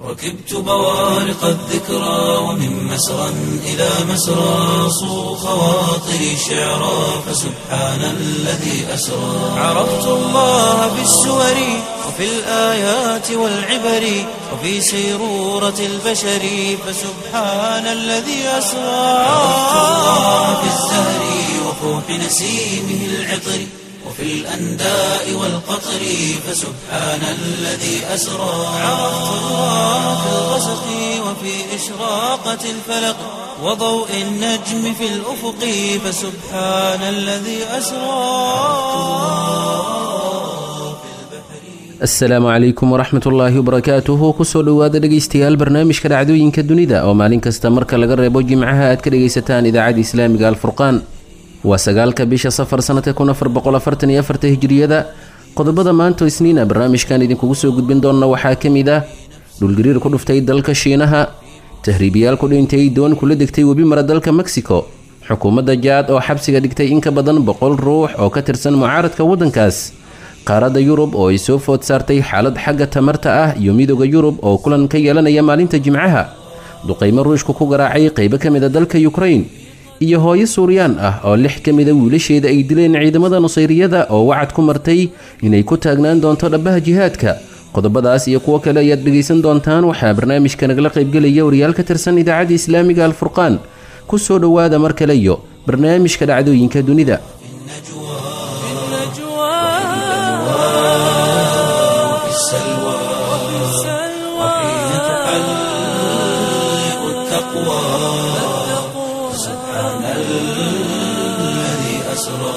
ركبت بوارق الذكرى ومن مسرى إلى مسرى صو خواطري شعرا فسبحان الذي أسرى عرفت الله بالسور وفي الآيات والعبر وفي سيرورة البشر فسبحان الذي أسرى عرفت الله بالزهر وفوح نسيمه العطر وفي الأنداء والقطر فسبحان الذي أسرى عرفت الله في الغسق وفي إشراقة الفلق وضوء النجم في الأفق فسبحان الذي أسرى asalaamu calaykum waraxmat ullaahi wabarakaatuhu kusoo dhowaada dhegaystayaal barnaamijka dhacdooyinka dunida oo maalin kasta marka laga reebo jimcaha aad ka dhegaysataan idaacadda islaamiga alfurqaan waa sagaalka bisha safar sanadka kun afar boqol afartan iyo afarta hijiriyada qodobada maanta isniina barnaamijkan idinkugu soo gudbin doonna waxaa ka mid ah dhulgariir ku dhuftay dalka shiinaha tahriibiyaal ku dhintay doon kula degtay webi mara dalka mexico xukuumadda jaad oo xabsiga dhigtay in ka badan boqol ruux oo ka tirsan mucaaradka waddankaas qaaradda yurub oo ay soo food saartay xaalad xagga tamarta ah iyo midooda yurub oo kulan ka yeelanaya maalinta jimcaha duqaymo ruushku ku garaacay qaybo ka mid a dalka yukrain iyo hooyo suuriyaan ah oo lix ka mida wiilasheeda ay dileen ciidamada nusayriyada oo wacad ku martay inay ku taagnaan doonto dhabbaha jihaadka qodobadaas iyo kuwo kale ayaad dhegaysan doontaan waxaa barnaamijka nagala qaybgelaya wariyaal ka tirsan idaacadda islaamiga alfurqaan ku soo dhowaada mar kale iyo barnaamijka dhacdooyinka dunida وفي السلوى وحين تحلق التقوى سبحان الذي أسرى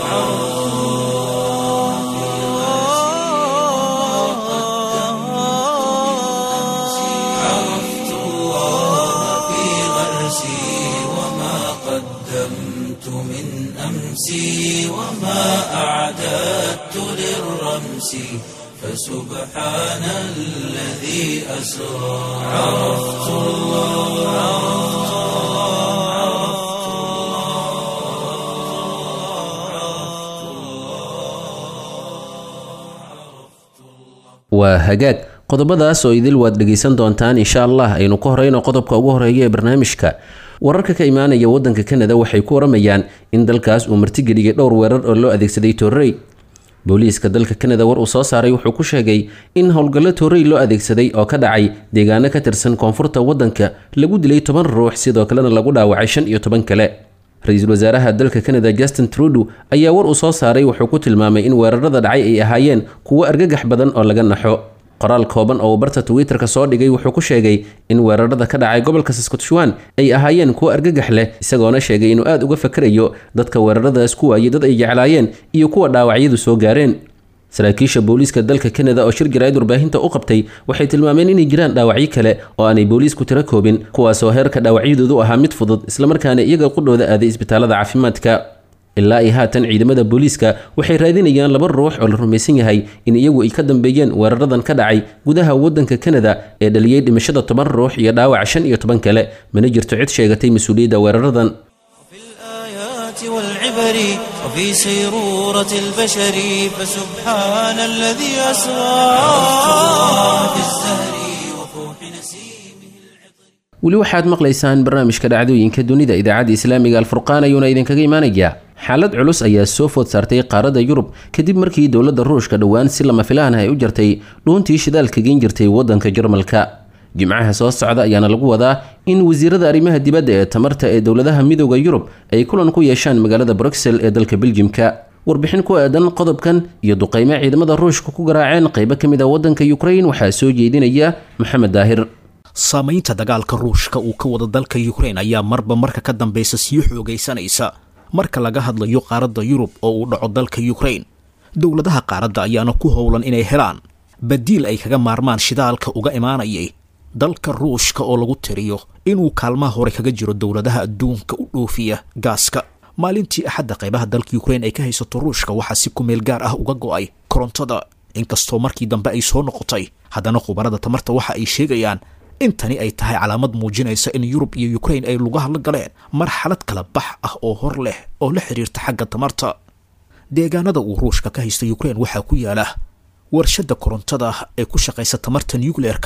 عرفت الله في غرسي وما قدمت من أمسي وما أعددت للرمس فسبحان الذي أسرى عرفت الله waa hagaag qodobadaas oo idil waad dhegaysan doontaan insha allah aynu ka horeyno qodobka ugu horeeya ee barnaamijka wararka ka imaanaya wadanka kanada waxay ku waramayaan in dalkaas uu martigeliyay dhowr weerar oo loo adeegsaday torrey booliiska dalka kanada war uu soo saaray wuxuu ku sheegay in howlgallo torrey loo adeegsaday oo ka dhacay deegaano ka tirsan koonfurta waddanka lagu dilay toban ruux sidoo kalena lagu dhaawacay shan iyo toban kale ra-iisul wasaaraha dalka kanada justin trudeau ayaa war uu soo saaray wuxuu ku tilmaamay in weerarada dhacay ay ahaayeen kuwo argagax badan oo laga naxo qoraal kooban oo uu barta twitter-ka soo dhigay wuxuu ku sheegay in weerarada ka dhacay gobolka saskatchewan ay ahaayeen kuwo argagax leh isagoona sheegay inuu aada uga fakarayo dadka weeraradaas ku waayay dad ay jeclaayeen iyo kuwa dhaawacyadu soo gaareen saraakiisha booliiska dalka kanada oo shir jaraa'id warbaahinta u qabtay waxay tilmaameen inay jiraan dhaawacyo kale oo aanay booliisku tiro koobin kuwaasoo heerka dhaawacyadoodu ahaa mid fudud islamarkaana iyaga qudhooda aaday isbitaalada caafimaadka ilaa ay haatan ciidamada booliiska waxay raadinayaan laba ruux oo la rumaysan yahay in iyagu ay ka dambeeyeen weeraradan ka dhacay gudaha waddanka kanada ee dhaliyey dhimashada toban ruux iyo dhaawac shan iyo toban kale mana jirto cid sheegatay mas-uuliyadda weeraradan في الآيات والعبر وفي سيرورة البشر فسبحان الذي أسرى في الزهر وفوح نسيمه weli waxaad maqlaysaan barnaamijka dhacdooyinka dunida idaacadda islaamiga alfurqaan ayuuna idinkaga imaanayaa xaalad culus ayaa soo food saartay qaaradda yurub kadib markii dowladda ruushka dhowaan si lama filaan ah ay u jartay dhuuntii shidaalka geen jirtay waddanka jarmalka jimcaha soo socda ayaana lagu wadaa in wasiirada arrimaha dibadda ee tamarta ee dowladaha midooda yurub ay kulan ku yeeshaan magaalada bruxel ee dalka beljimka warbixin ku aadan qodobkan iyo duqeymo ciidamada ruushka ku garaaceen qaybo ka mid a waddanka yukrain waxaa soo jeedinaya maxamed daahir saamaynta dagaalka ruushka uu ka wada dalka yukrain ayaa marba marka ka dambaysa sii xoogaysanaysa marka laga hadlayo qaaradda yurub oo uu dhaco dalka yukrain dowladaha qaaradda ayaana ku howlan inay helaan badiil ay kaga maarmaan shidaalka uga imaanayay dalka ruushka oo lagu tiriyo inuu kaalmaha hore kaga jiro dowladaha adduunka u dhoofiya gaaska maalintii axadda qaybaha dalka yukrain ay ka haysato ruushka waxaa si kumeel gaar ah uga go'ay korontada inkastoo markii dambe ay soo noqotay haddana khubarada tamarta waxa ay sheegayaan in tani ay tahay calaamad muujinaysa in yurub iyo yukrain ay lugaha la galeen marxalad kala bax ah oo hor leh oo la xidhiirta xagga tamarta deegaanada uu ruushka ka haysta yukrain waxaa ku yaala warshadda korontada ee ku shaqaysa tamarta nucleerka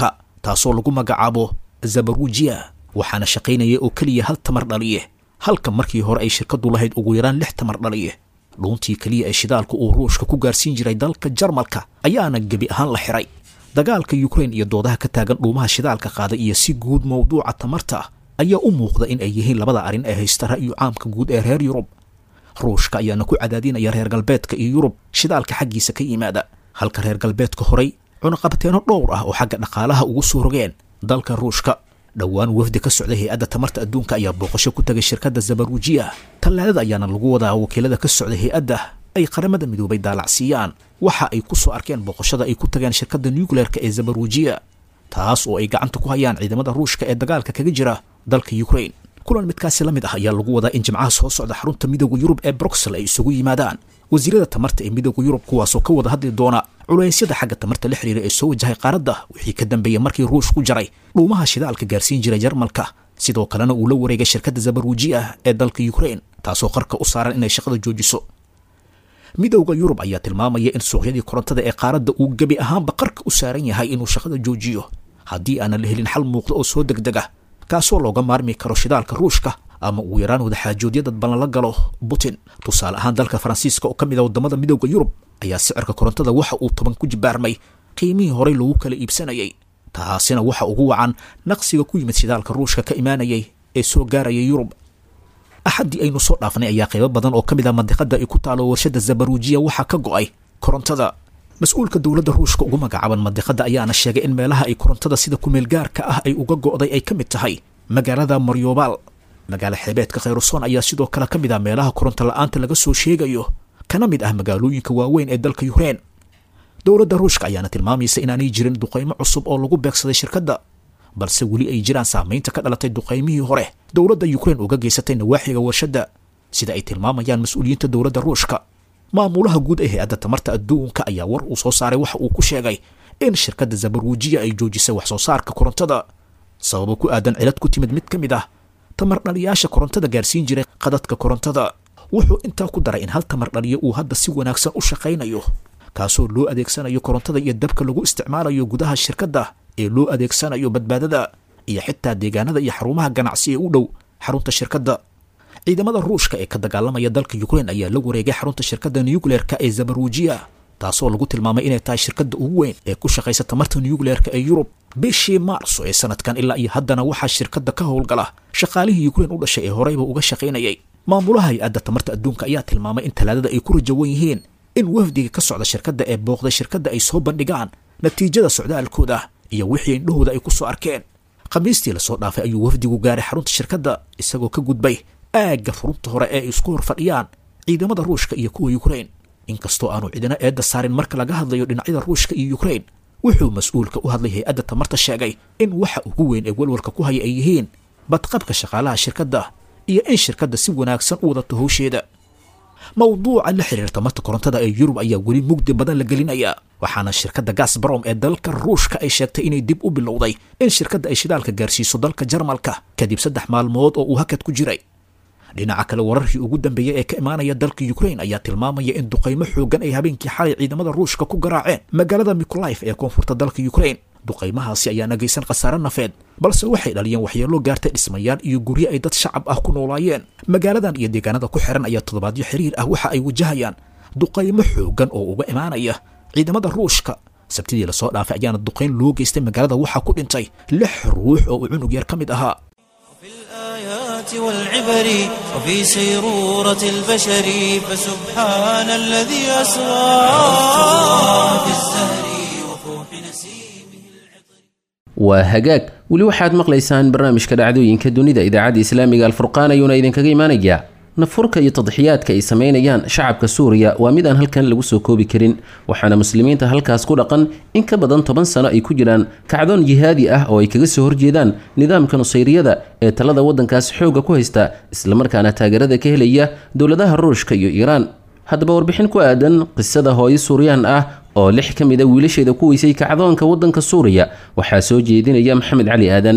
taasoo lagu magacaabo zabarujiya waxaana shaqaynaya oo keliya hal tamar dhaliye halka markii hore ay shirkadu lahayd ugu yaraan lix tamar dhaliye dhuuntii keliya ee shidaalka uu ruushka ku gaarsiin jiray dalka jarmalka ayaana gebi ahaan la xiray dagaalka yukrain iyo doodaha ka taagan dhuumaha shidaalka qaaday iyo si guud mowduuca tamarta ayaa u muuqda in ay yihiin labada arrin ee haysta ra'yu caamka guud ee reer yurub ruushka ayaana ku cadaadinaya reer galbeedka iyo yurub shidaalka xaggiisa ka yimaada halka reer galbeedka horay cunaqabateeno dhowr ah oo xagga dhaqaalaha ugu soo rogeen dalka ruushka dhowaan wafdi ka socday hay-adda tamarta adduunka ayaa booqasho ku tagay shirkadda zabarujiya tallaalada ayaana lagu wadaa wakiilada ka socday hay-adda ay qaramada midoobay daalacsiiyaan waxa ay ku soo arkeen booqashada ay ku tageen shirkadda nucleerka ee zabarujiya taas oo ay gacanta ku hayaan ciidamada ruushka ee dagaalka kaga jira dalka ukrain kulan midkaasi la mid ah ayaa lagu wadaa in jimcaha soo socda xarunta midooda yurub ee bruxel ay isugu yimaadaan wasiirada tamarta ee midooda yurub kuwaasoo ka wada hadli doona culeysyada xagga tamarta la xiriira ee soo wajahay qaaradda wixii ka dambeeyey markii ruush ku jaray dhuumaha shidaalka gaarsiin jiray jarmalka sidoo kalena uu la wareegay shirkadda zabarujiya ee dalka ukrain taasoo qarka u saaran inay shaqada joojiso midowda yurub ayaa tilmaamaya in suuqyadii korontada ee qaaradda uu gebi ahaanba qarka u saaran yahay inuu shaqada joojiyo haddii aanan la helin xal muuqda oo soo degdega kaasoo looga maarmi karo shidaalka ruushka ama ugu yaraan wadaxaajoodyadad ballan la galo putin tusaale ahaan dalka faransiiska oo ka mid a waddamada midowda yurub ayaa sicirka korontada waxa uu toban ku jibaarmay qiimihii horey lagu kala iibsanayay taasina waxa ugu wacan naqsiga ku yimid shidaalka ruushka ka imaanayay ee soo gaaraya yurub axaddii aynu soo dhaafnay ayaa qaybo badan oo ka mid ah mandiqada ay ku taalo warshada zabarujiya waxaa ka go'ay korontada mas-uulka dowladda ruushka ugu magacaaban mandiqada ayaana sheegay in meelaha ay korontada sida kumeel gaarka ah ay uga go'day ay ka mid tahay magaalada maryobaal magaalo xeebeedka khayrusoon ayaa sidoo kale ka mid ah meelaha koronto la-aanta laga soo sheegayo kana mid ah magaalooyinka waaweyn ee dalka yukrain dowladda ruushka ayaana tilmaamaysa inaanay jirin duqaymo cusub oo lagu beegsaday shirkadda balse weli ay jiraan saamaynta ka dhalatay duqaymihii hore dowladda yukrain uga geysatay nawaaxiga warshadda sida ay tilmaamayaan mas-uuliyiinta dowladda ruushka maamulaha guud ee hay-adda tamarta adduunka ayaa war uu soo saaray waxa uu ku sheegay in shirkadda zabaruujiya ay joojisay wax soo saarka korontada sababo ku aadan cilad ku timid mid ka mid ah tamar dhaliyaasha korontada gaarsiin jiray qadadka korontada wuxuu intaa ku daray in hal tamar dhaliyo uu hadda si wanaagsan u shaqaynayo kaasoo loo adeegsanayo korontada iyo dabka lagu isticmaalayo gudaha shirkadda ee loo adeegsanayo badbaadada iyo xitaa deegaanada iyo xarumaha ganacsi ee u dhow xarunta shirkadda ciidamada ruushka ee ka dagaalamaya dalka yukrain ayaa la wareegay xarunta shirkadda nucleerka ee zabarujiya taasoo lagu tilmaamay inay tahay shirkadda ugu weyn ee ku shaqaysa tamarta nucleerka ee yurub bishii maarso ee sanadkan ilaa iyo haddana waxaa shirkadda ka howlgala shaqaalihii yukrain u dhashay ee horeyba uga shaqaynayay maamulaha hay-adda tamarta adduunka ayaa tilmaamay in talaadada ay ku rajawan yihiin in wafdiga ka socda shirkadda ee booqday shirkadda ay soo bandhigaan natiijada socdaalkooda iyo wixii indhahooda ay ku soo arkeen khamiistii lasoo dhaafay ayuu wafdigu gaaray xarunta shirkadda isagoo ka gudbay aagga furunta hore ee ay isku hor fadhiyaan ciidamada ruushka iyo kuwa yukrain inkastoo aanu cidina eedda saarin marka laga hadlayo dhinacyada ruushka iyo yukrain wuxuu mas-uulka u hadlay hay-adda tamarta sheegay in waxa ugu weyn ee walwalka ku haya ay yihiin badqabka shaqaalaha shirkadda iyo in shirkadda si wanaagsan u wadato howsheeda mowduuca la xiriira tamarta korontada ee yurub ayaa weli mugdi badan la gelinaya waxaana shirkadda gasbarom ee dalka ruushka ay sheegtay inay dib u bilowday in shirkadda ay shidaalka gaarsiiso dalka jarmalka kadib saddex maalmood oo uu hakad ku jiray dhinaca kale wararkii ugu dambeeyey ee ka imaanaya dalka yukrain ayaa tilmaamaya in duqaymo xoogan ay habeenkii xalay ciidamada ruushka ku garaaceen magaalada mikolif ee koonfurta dalka yukrain duqaymahaasi ayaana geysan khasaare nafeed balse waxay dhaliyeen waxyeelo gaartay dhismayaal iyo guryo ay dad shacab ah ku noolaayeen magaaladan iyo deegaanada ku xiran ayaa toddobaadyo xiriir ah waxa ay wajahayaan duqaymo xoogan oo uga imaanaya ciidamada ruushka sabtidii lasoo dhaafay ayaana duqayn loo geystay magaalada waxaa ku dhintay lix ruux oo uu cunug yar ka mid ahaa في الآيات والعبر وفي سيرورة البشر فسبحان الذي أسرى في الزهر وفوح نسيمه waa hagaag weli waxaad maqlaysaan barnaamijka dhacdooyinka dunida idaacadda islaamiga alfurqaan ayuuna idinkaga imaanayaa nafurka iyo tadxiyaadka ay sameynayaan shacabka suuriya waa mid aan halkan lagu soo koobi karin waxaana muslimiinta halkaas ku dhaqan in ka badan toban sano ay ku jiraan kacdoon jihaadi ah oo ay kaga soo horjeedaan nidaamka nusayriyada ee talada waddankaas xoogga ku haysta islamarkaana taageerada ka helaya dowladaha ruushka iyo iiraan haddaba warbixin ku aadan qisada hooyo suuriyaan ah oo lix ka mid a wiilasheeda ku weysay kacdoonka waddanka suuriya waxaa soo jeedinaya maxamed cali aadan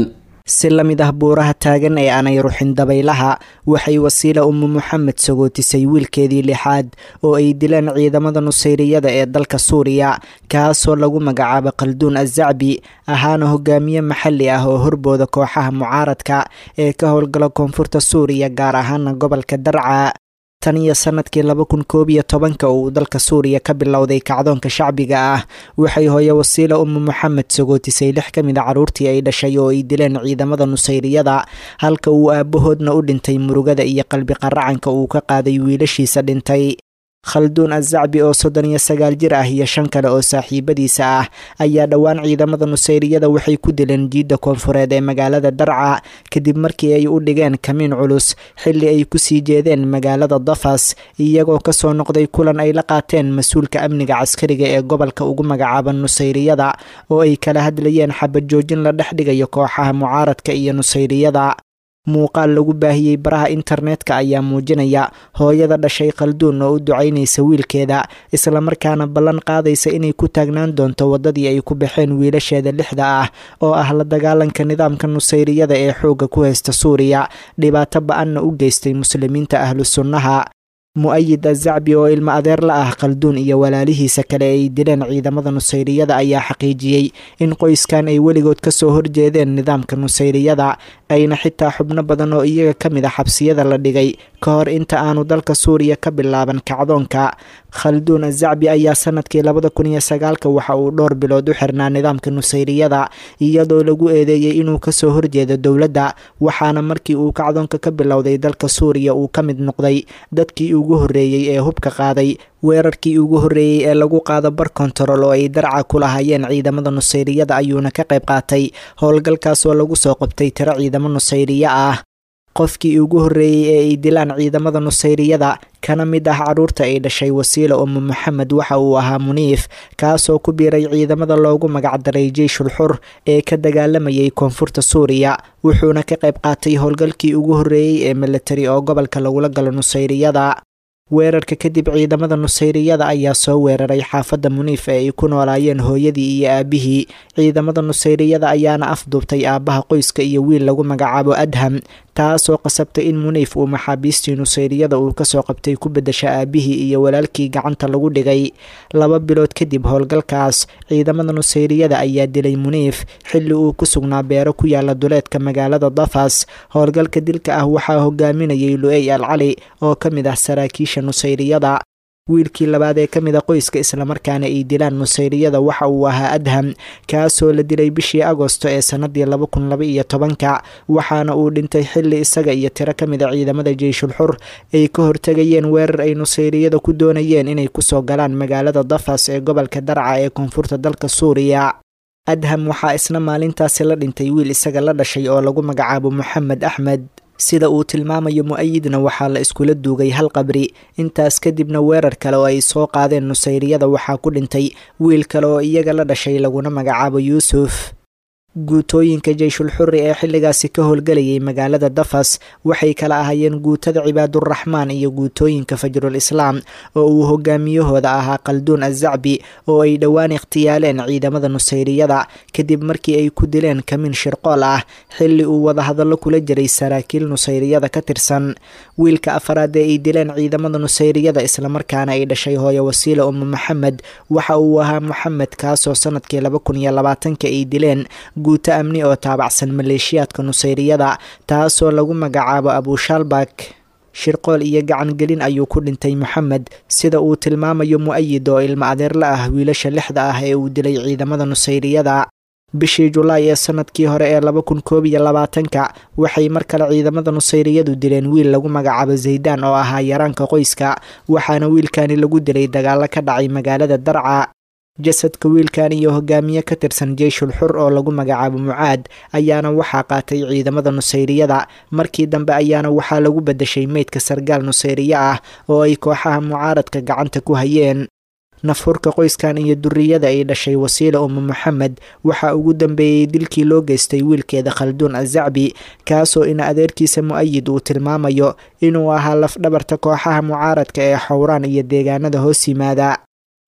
si la mid ah buuraha taagan ee aanay ruxin dabaylaha waxay wasiila umu moxamed sagootisay wiilkeedii lixaad oo ay dileen ciidamada nusayriyada ee dalka suuriya kaasoo lagu magacaabo qalduun azacbi ahaana hogaamiye maxalli ah oo horbooda kooxaha mucaaradka ee ka howlgala koonfurta suuriya gaar ahaana gobolka darca tan iyo sanadkii laba kun koob iyo tobanka uu dalka suuriya ka bilowday kacdoonka shacbiga ah waxay hooye wasiila umu moxamed sagootisay lix ka mid a carruurtii ay dhashay oo ay dileen ciidamada nusayriyada halka uu aabbahoodna u dhintay murugada iyo qalbi qaracanka uu ka qaaday wiilashiisa dhintay khalduun azacbi oo soddon iyo sagaal jir ah iyo shan kale oo saaxiibadiisa ah ayaa dhowaan ciidamada nusayriyada waxay ku dileen jiidda koonfureed ee magaalada darca kadib markii ay u dhigeen kamiin culus xilli ay kusii jeedeen magaalada dafas iyagoo kasoo noqday kulan ay la qaateen mas-uulka amniga caskariga ee gobolka ugu magacaaban nusayriyada oo ay kala hadlayeen xabad joojin la dhex dhigayo kooxaha mucaaradka iyo nusayriyada muuqaal lagu baahiyey baraha internetka ayaa muujinaya hooyada dhashay khalduun oo u ducaynaysa wiilkeeda islamarkaana ballan qaadaysa inay ku taagnaan doonto waddadii ay ku baxeen wiilasheeda lixda ah oo ah la dagaalanka nidaamka nusayriyada ee xoogga ku haysta suuriya dhibaato ba-anna u geystay muslimiinta ahlu sunnaha mu-ayid azacbi oo ilmo adeer la ah khalduun iyo walaalihiisa kale ay dileen ciidamada nusayriyada ayaa xaqiijiyey in qoyskan ay weligood kasoo horjeedeen nidaamka nusayriyada ayna xitaa xubno badan oo iyaga ka mid a xabsiyada la dhigay ka hor inta aanu dalka suuriya ka bilaaban kacdoonka khalduun azacbi ayaa sanadkii labada kun iyo sagaalka waxa uu dhowr bilood u xirnaa nidaamka nusayriyada iyadoo lagu eedeeyey inuu kasoo horjeedo dowladda waxaana markii uu kacdoonka ka bilowday dalka suuriya uu ka mid noqday dadkii ugu horreeyey ee hubka qaaday weerarkii ugu horreeyey ee lagu qaado bar kontarol oo ay darca ku lahaayeen ciidamada nusayriyada ayuuna ka qayb qaatay howlgalkaas oo lagu soo qabtay tiro ciidamo nusayriye ah qofkii ugu horreeyey ee ay dilaan ciidamada nusayriyada kana mid ah carruurta ay dhashay wasiila umu moxamed waxa uu ahaa muniif kaasoo ku biiray ciidamada loogu magacdaray jeyshul xur ee ka dagaalamayay koonfurta suuriya wuxuuna ka qayb qaatay howlgalkii ugu horreeyey ee militari oo gobolka lagula galo nusayriyada weerarka kadib ciidamada nusayriyada ayaa soo weeraray xaafadda muniif ee ay ku noolaayeen hooyadii iyo aabihii ciidamada nusayriyada ayaana afduubtay aabbaha qoyska iyo wiil lagu magacaabo adham taasoo qasabtay in muniif uu maxaabiistii nusayriyada uu kasoo qabtay ku bedasha aabihii iyo walaalkii gacanta lagu dhigay laba bilood kadib howlgalkaas ciidamada nusayriyada ayaa dilay muniif xilli uu ku sugnaa beero ku yaala duleedka magaalada dafas howlgalka dilka ah waxaa hogaaminayay lu-ey al cali oo ka mid ah saraakiisha nusayriyada wiilkii labaad ee ka mid a qoyska islamarkaana ay dilaan nusayriyada waxa uu ahaa adham kaasoo la dilay bishii agosto ee sanadii laba kun laba iyo tobanka waxaana uu dhintay xilli isaga iyo tiro ka mid a ciidamada jeyshul xur ay ka hortegayeen weerar ay nusayriyada ku doonayeen inay kusoo galaan magaalada dafas ee gobolka darca ee koonfurta dalka suuriya adham waxaa isna maalintaasi la dhintay wiil isaga la dhashay oo lagu magacaabo moxamed axmed sida uu tilmaamayo mu-ayidna waxaa la iskula duugay hal qabri intaas kadibna weerar kale oo ay soo qaadeen nusayriyada waxaa ku dhintay wiil kale oo iyaga la dhashay laguna magacaabo yuusuf guutooyinka jeyshul xuri ee xilligaasi ka howlgelayay magaalada dafas waxay kala ahaayeen guutada cibaaduraxmaan iyo guutooyinka fajrul islaam oo uu hogaamiyahooda ahaa qalduun azacbi oo ay dhowaan ikhtiyaaleen ciidamada nusayriyada kadib markii ay ku dileen kamiin shirqool ah xilli uu wadahadallo kula jiray saraakiil nusayriyada ka tirsan wiilka afaraad ee ay dileen ciidamada nusayriyada islamarkaana ay dhashay hooyo wasiila umu maxamed waxa uu ahaa moxamed kaasoo sanadkii laba kun iyo labaatanka ay dileen guuto amni oo taabacsan maleeshiyaadka nusayriyada taasoo lagu magacaabo abushaalbak shirqool iyo gacangelin ayuu ku dhintay moxamed sida uu tilmaamayo mu-ayid oo ilmo adeerla ah wiilasha lixda ah ee uu dilay ciidamada nusayriyada bishii julaay ee sanadkii hore ee laba kun koob iyo labaatanka waxay mar kale ciidamada nusayriyadu dileen wiil lagu magacaabo zaydaan oo ahaa yaraanka qoyska waxaana wiilkani lagu dilay dagaalo ka dhacay magaalada darca jasadka wiilkan iyo hogaamiye ka tirsan jeyshul xur oo lagu magacaabo mucaad ayaana waxaa qaatay ciidamada nusayriyada markii dambe ayaana waxaa lagu bedeshay meydka sargaal nusayriye ah oo ay kooxaha mucaaradka gacanta ku hayeen nafhurka qoyskan iyo duriyada ay dhashay wasiila umu moxamed waxaa ugu dambeeyey dilkii loo geystay wiilkeeda khalduun azacbi kaasoo ina adeerkiisa mu-ayid uu tilmaamayo inuu ahaa lafdhabarta kooxaha mucaaradka ee xowraan iyo deegaanada hoos yimaada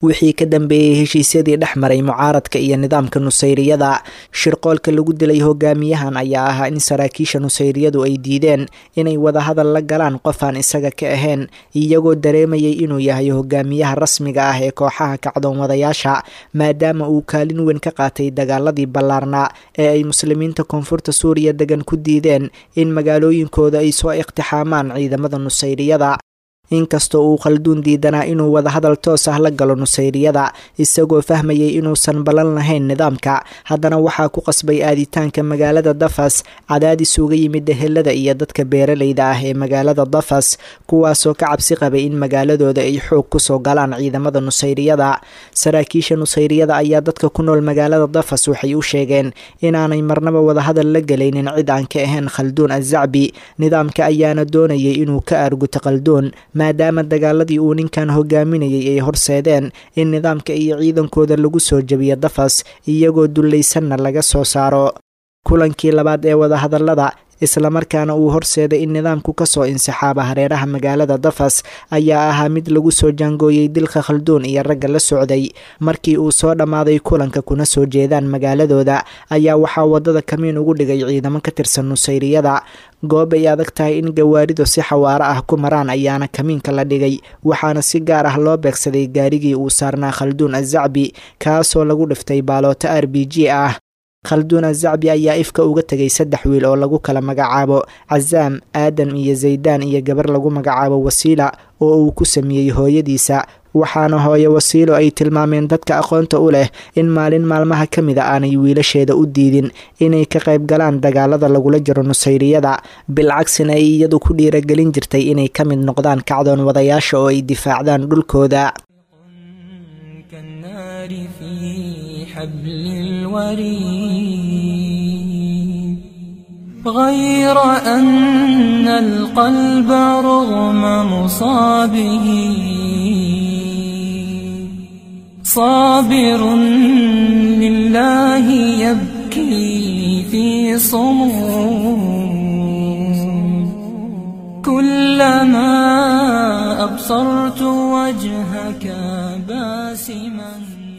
wixii ka dambeeyey heshiisyadii dhex maray mucaaradka iyo nidaamka nusayriyada shirqoolka lagu dilay hogaamiyahan ayaa ahaa in saraakiisha nusayriyadu ay diideen inay wadahadal la galaan qof aan isaga ka ahayn iyagoo dareemayay inuu yahay hogaamiyaha rasmiga ah ee kooxaha kacdoon wadayaasha maadaama uu kaalin weyn ka qaatay dagaaladii ballaarnaa ee ay muslimiinta koonfurta suuriya degan ku diideen in magaalooyinkooda ay soo iqtixaamaan ciidamada nusayriyada inkastoo uu khalduun diidanaa inuu wadahadal toos ah la galo nusayriyada isagoo fahmayay inuusan ballan lahayn nidaamka haddana waxaa ku qasbay aaditaanka magaalada dafas cadaadis uga yimid ehelada iyo dadka beeralayda ah ee magaalada dafas kuwaasoo ka cabsi qabay in magaaladooda ay xoog kusoo galaan ciidamada nusayriyada saraakiisha nusayriyada ayaa dadka ku nool magaalada dafas waxay u sheegeen inaanay marnaba wadahadal la gelaynin cid aan ka ahayn khalduun azacbi nidaamka ayaana doonayay inuu ka aarguto khalduun maadaama dagaaladii uu ninkan hogaaminayay ay horseedeen in nidaamka iyo ciidankooda lagu soo jebiyo dafas iyagoo dullaysanna laga soo saaro kulankii labaad ee wadahadallada islamarkaana uu horseeday in nidaamku kasoo insixaaba hareeraha magaalada dafas ayaa ahaa mid lagu soo jaangooyey dilka khalduun iyo ragga la socday markii uu soo dhammaaday kulanka kuna soo jeedaan magaaladooda ayaa waxaa wadada kamiin ugu dhigay ciidamo ka tirsan nusayriyada goob ay adag tahay in gawaaridu si xawaaro ah ku maraan ayaana kamiinka la dhigay waxaana si gaar ah loo beegsaday gaarigii uu saarnaa khalduun azacbi kaasoo lagu dhiftay baalooto r b g ah khalduun azacbi ayaa ifka uga tegay saddex wiil oo lagu kala magacaabo casaam aadam iyo zaydaan iyo gabar lagu magacaabo wasiila oo uu ku sameeyey hooyadiisa waxaana hooye wasiilo ay tilmaameen dadka aqoonta u leh in maalin maalmaha ka mid a aanay wiilasheeda u diidin inay ka qayb galaan dagaalada lagula jiro nusayriyada bilcagsina ay iyadu ku dhiiragelin jirtay inay ka mid noqdaan kacdoon wadayaasha oo ay difaacdaan dhulkooda حبل الوريد غير أن القلب رغم مصابه صابر لله يبكي في صمود كلما أبصرت وجهك باسما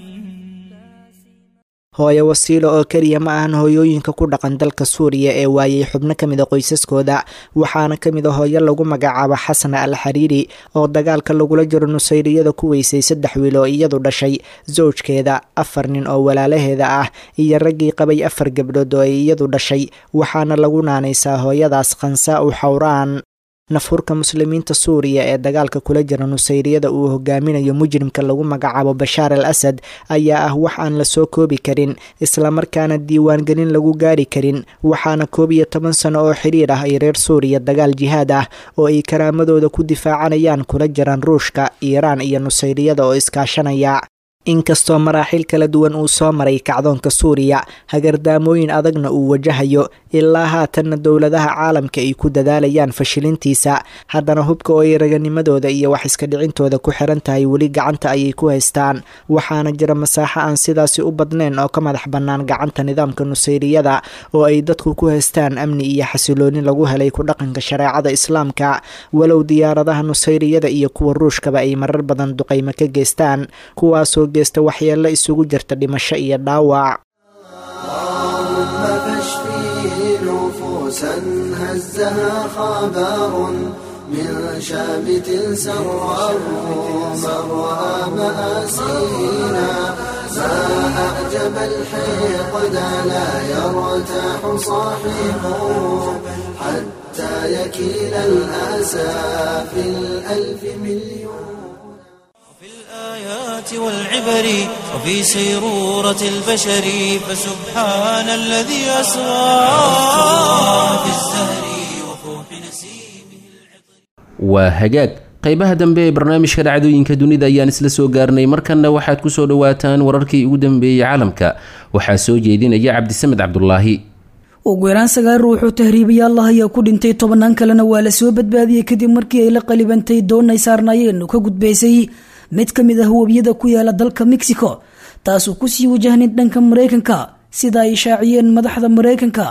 hooye wasiilo oo keliya ma ahan hooyooyinka ku dhaqan dalka suuriya ee waayay xubno ka mid a qoysaskooda waxaana ka mid a hooyo lagu magacaabo xasana al xariiri oo dagaalka lagula jiro nusayriyada ku weysay saddex wiil oo iyadu dhashay sowjkeeda afar nin oo walaalaheeda ah iyo raggii qabay afar gabdhood oo ay iyadu dhashay waxaana lagu naanaysaa hooyadaas khansaa u xawraan nafhurka muslimiinta suuriya ee dagaalka kula jira nusayriyada uu hogaaminayo mujrimka lagu magacaabo bashaar al asad ayaa ah wax aan la soo koobi karin islamarkaana diiwaangelin lagu gaari karin waxaana koob iyo toban sano oo xiriir ah ay reer suuriya dagaal jihaad ah oo ay karaamadooda ku difaacanayaan kula jiraan ruushka iiraan iyo nusayriyada oo iskaashanaya inkastoo maraaxiil kala duwan uu soo maray kacdoonka suuriya hagardaamooyin adagna uu wajahayo ilaa haatanna dowladaha caalamka ay ku dadaalayaan fashilintiisa haddana hubka oo ay raganimadooda iyo wax iska dhicintooda ku xiran tahay weli gacanta ayay ku haystaan waxaana jira masaaxo aan sidaasi u badnayn oo ka madax bannaan gacanta nidaamka nusayriyada oo ay dadku ku haystaan amni iyo xasilooni lagu helay ku dhaqanka shareecada islaamka walow diyaaradaha nusayriyada iyo kuwa ruushkaba ay marar badan duqaymo ka geystaan kuwaasoo geysta waxyeello isugu jirta dhimasho iyo dhaawac هزها خبر من شامت سره مرها مآسينا ما أعجب الحقد لا يرتاح صاحبه حتى يكيل الأسى في الألف مليون في الآيات والعبر وفي سيرورة البشر فسبحان الذي أسرى في الزهر وفوح نسيمه waa hagaag qaybaha dambe ee barnaamijka dhacdooyinka dunida ayaan isla soo gaarnay markanna waxaad ku soo dhowaataan wararkii ugu dambeeyey caalamka waxaa soo jeedinaya cabdisamed cabdulaahi ugu yaraan sagaal ruux oo tahriibayaal allah ayaa ku dhintay tobannaan kalena waa la soo badbaadiyey kadib markii ay la qalibantay doon ay saarnaayeen oo ka gudbaysay mid ka mid ah webiyada ku yaala dalka mexico taasoo kusii wajahnayd dhanka maraykanka sida ay shaaciyeen madaxda maraykanka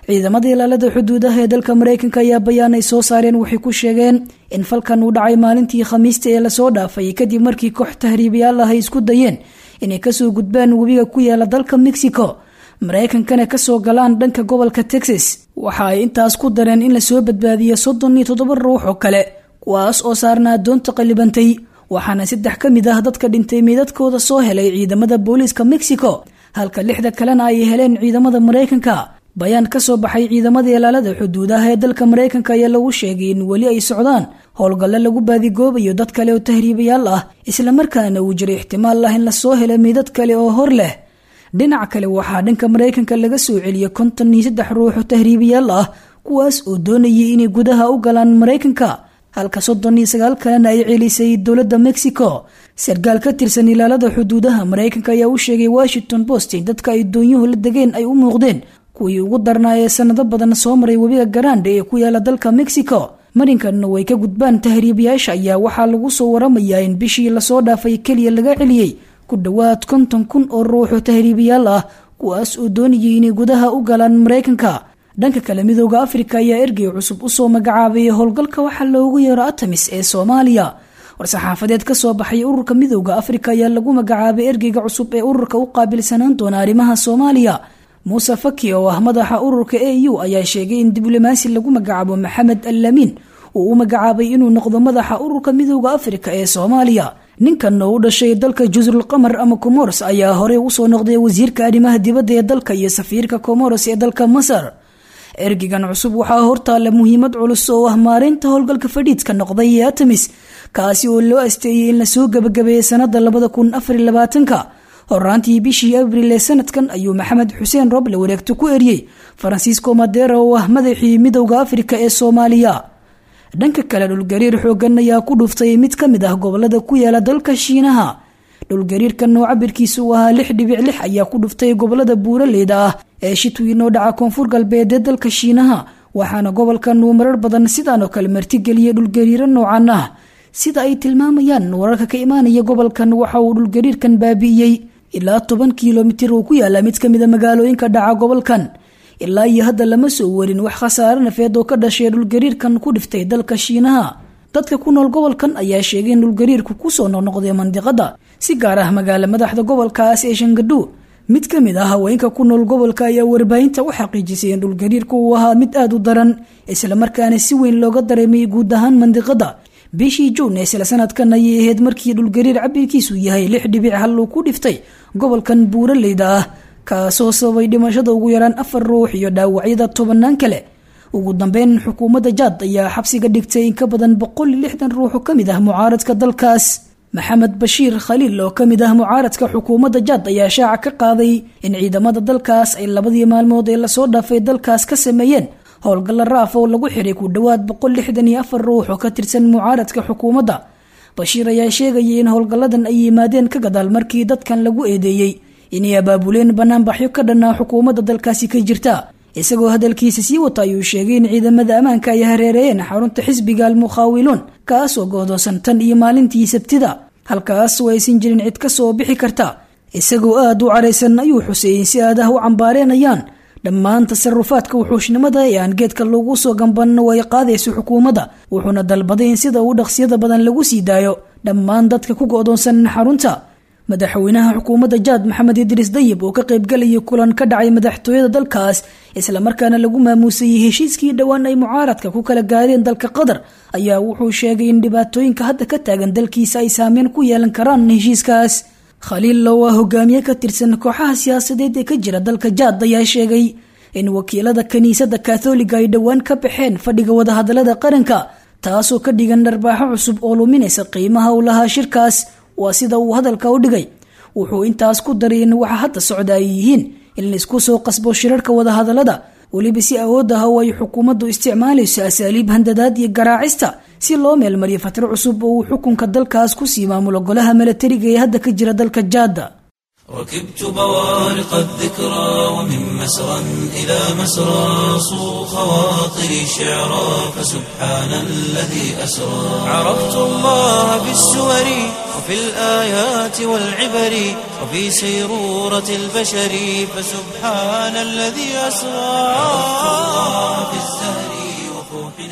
ciidamada ilaalada xuduudaha ee dalka maraykanka ayaa bayaan ay soo saareen waxay ku sheegeen in falkan uu dhacay maalintii khamiista ee lasoo dhaafay kadib markii koox tahriibayaal ah ay isku dayeen inay kasoo gudbaan webiga ku yaala dalka mexico maraykankana kasoo galaan dhanka gobolka texas waxa ay intaas ku dareen in lasoo badbaadiyo soddon iyo toddoba ruux oo kale kuwaas oo saarnaa doonta qallibantay waxaana saddex ka mid ah dadka dhintay meydadkooda soo helay ciidamada booliiska mexico halka lixda kalena ay heleen ciidamada maraykanka bayaan ka soo baxay ciidamada ilaalada xuduudaha ee dalka maraykanka ayaa lagu sheegay in weli ay socdaan howlgalle lagu baadigoobayo dad kale oo tahriibayaal ah islamarkaana uu jiro ixtimaal ah in lasoo helo meydad kale oo hor leh dhinac kale waxaa dhanka maraykanka laga soo celiyay konton iyo saddex ruux oo tahriibayaal ah kuwaas oo doonayay inay gudaha u galaan maraykanka halka soddon iyo sagaal kalena ay celisay dowladda mexico sarkaal ka tirsan ilaalada xuduudaha maraykanka ayaa u sheegay washington post in dadka ay doonyuhu la degeen ay u muuqdeen kuwii ugu darnaa ee sanado badan soo maray webiga garande ee ku yaala dalka mexico marinkanna way ka gudbaan tahriibayaasha ayaa waxaa lagu soo waramayaa in bishii lasoo dhaafay keliya laga celiyey ku dhowaad konton kun oo ruuxoo tahriibayaal ah kuwaas oo doonayay inay gudaha u galaan maraykanka dhanka kale midooda afrika ayaa ergey cusub usoo magacaabay howlgalka waxaa loogu yeero atamis ee soomaaliya war-saxaafadeed ka soo baxay ururka midooda afrika ayaa lagu magacaabay ergeyga cusub ee ururka u qaabilsanaan doona arrimaha soomaaliya muuse faki oo ah madaxa ururka a u ayaa sheegay in diblomaasi lagu magacaabo maxamed allamiin uu u magacaabay inuu noqdo madaxa ururka midooda afrika ee soomaaliya ninkan oo u dhashay dalka jusrul qamar ama comoros ayaa horey usoo noqday wasiirka arrimaha dibadda ee dalka iyo safiirka comoros ee dalka masar ergigan cusub waxaa hortaalla muhiimad culus oo ah maareynta howlgalka fadhiidka noqday ee atamis kaasi oo loo asteeyey in lasoo gabagabeeyey sanada labada kun afar labaatanka horaantii bishii abril ee sanadkan ayuu maxamed xuseen roble wareegto ku eriyey faransiisco madera oo ah madaxii midowda afrika ee soomaaliya dhanka kale dhulgariir xoogan ayaa ku dhuftay mid ka mid ah gobolada ku yaala dalka shiinaha dhulgariirkan oo cabirkiisu uu ahaa lix dhibic lix ayaa ku dhuftay gobolada buuraleyda ah ee shitwiin oo dhaca koonfur galbeed ee dalka shiinaha waxaana gobolkan uu marar badan sidaan oo kale martigeliyay dhulgariiro noocan ah sida ay tilmaamayaan wararka ka imaanaya gobolkan waxa uu dhulgariirkan baabi'iyey ilaa toban kilomitir uu ku yaala mid kamida magaalooyinka dhaca gobolkan ilaa iyo hadda lama soo warin wax khasaare nafeed oo ka dhashay dhulgariirkan ku dhiftay dalka shiinaha dadka ku nool gobolkan ayaa sheegay in dhulgariirku kusoo noqnoqday mandiqada si gaar ah magaala madaxda gobolkaas ee shangadhu mid ka mid ah haweenka ku nool gobolka ayaa warbaahinta u xaqiijisay in dhulgariirku uu ahaa mid aada u daran islamarkaana si weyn looga dareemay guud ahaan mandiqada bishii juun ee isla sanadkan ayay ahayd markii dhulgariir cabirkiisu yahay lix dhibic hal uu ku dhiftay gobolkan buuraleyda ah kaasoo sababay dhimashada ugu yaraan afar ruux iyo dhaawacyada tobanaan kale ugu dambeyn xukuumadda jaad ayaa xabsiga dhigtay in ka badan boqol iyo lixdan ruux oo ka mid ah mucaaradka dalkaas maxamed bashiir khaliil oo ka mid ah mucaaradka xukuumadda jaad ayaa shaaca ka qaaday in ciidamada dalkaas ay labadii maalmood ee lasoo dhaafay dalkaas ka sameeyeen howlgalla raaf oo lagu xiray ku dhowaad boqol lixdan iyo afar ruux oo ka tirsan mucaaradka xukuumadda bashiir ayaa sheegayay in howlgalladan ay yimaadeen ka gadaal markii dadkan lagu eedeeyey inay abaabuleen banaanbaxyo ka dhanaa xukuumadda dalkaasi ka jirta isagoo hadalkiisa sii wata ayuu sheegay in ciidamada ammaanka ay hareereeyeen xarunta xisbiga almukhaawiluun kaasoo goodoosan tan iyo maalintii sabtida halkaas oo aysan jirin cid ka soo bixi karta isagoo aada u caraysan ayuu xuseeyey si aad ah u cambaareenayaan dhammaan tasarufaadka wuxuushnimada ee aan geedka loogu soo gambanno ay qaadayso xukuumadda wuxuuna dalbaday in sida uu dhaqsiyada badan lagu sii daayo dhammaan dadka ku go-doonsan xarunta madaxweynaha xukuumadda jaad maxamed idriis dayib oo ka qaybgalayay kulan ka dhacay madaxtooyada dalkaas islamarkaana lagu maamuusayey heshiiskii dhowaan ay mucaaradka ku kala gaareen dalka qatar ayaa wuxuu sheegay in dhibaatooyinka hadda ka taagan dalkiisa ay saameyn ku yeelan karaan heshiiskaas khaliil oo ah hogaamiye ka tirsan kooxaha siyaasadeed ee ka jira dalka jaad ayaa sheegay in wakiilada kiniisadda katholiga ay dhowaan ka baxeen fadhiga wadahadalada qaranka taasoo ka dhigan dharbaaxo cusub oo luminaysa qiimaha uu lahaa shirkaas waa sida uu hadalka u dhigay wuxuu intaas ku daray in waxa hadda socda ay yihiin in laisku soo qasbo shirarka wadahadalada weliba si awood ah oo ay xukuumaddu isticmaalayso asaaliib handadaad iyo garaacista si loo meelmariyo fatro cusub oo uu xukunka dalkaas kusii maamulo golaha milatariga ee hadda ka jira dalka jaada ركبت بوارق الذكرى ومن مسرى إلى مسرى صو خواطري شعرا فسبحان الذي أسرى عرفت الله بالسور وفي الآيات والعبر وفي سيرورة البشر فسبحان الذي أسرى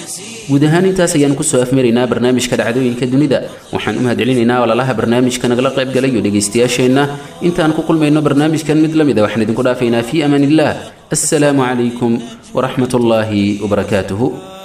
guud ahaan intaas ayaan kusoo afmaraynaa barnaamijka dhacdooyinka dunida waxaan u mahadcelinaynaa walaalaha barnaamijka nagala qayb galay iyo dhegaystayaasheenna intaan ku kulmayno barnaamijkan mid la mid a waxaan idinku dhaafaynaa fii amaan illah assalaamu calaykum waraxmat ullaahi wabarakaatuhu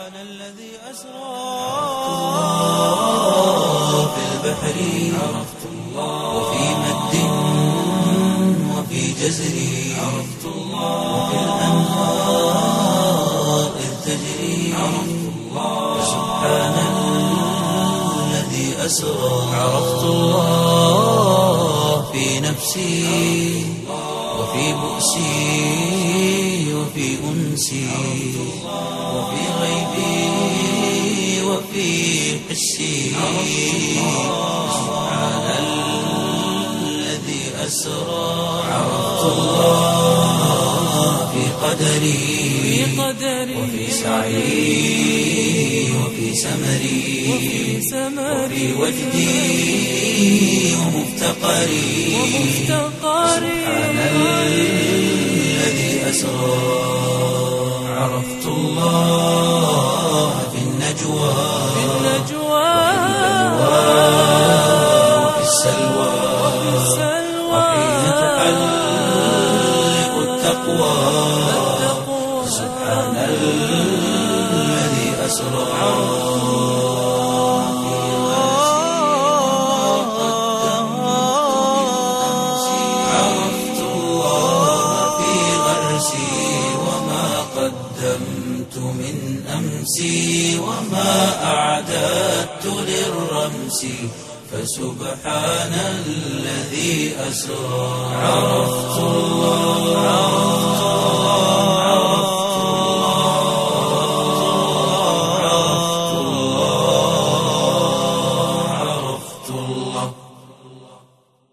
في البحر عرفت الله وفي مد وفي جزر عرفت الله وفي الأنهار إذ تجري عرفت الله سبحان الذي أسرى عرفت الله في نفسي وفي بؤسي وفي أنسي وفي غيبي وفي حسي سبحان الذي أسرى عرفت الله في قدري وفي سعي وفي سمري وفي وجدي ومفتقري سبحان الذي أسرى عرفت الله في النجوى وفي السلوى وحين تحلق التقوى سبحان الذي أسرى عرفت الله في غرسي وما قدمت من أمسي وما أعددت للرمس فسبحان الذي أسرى عرفت الله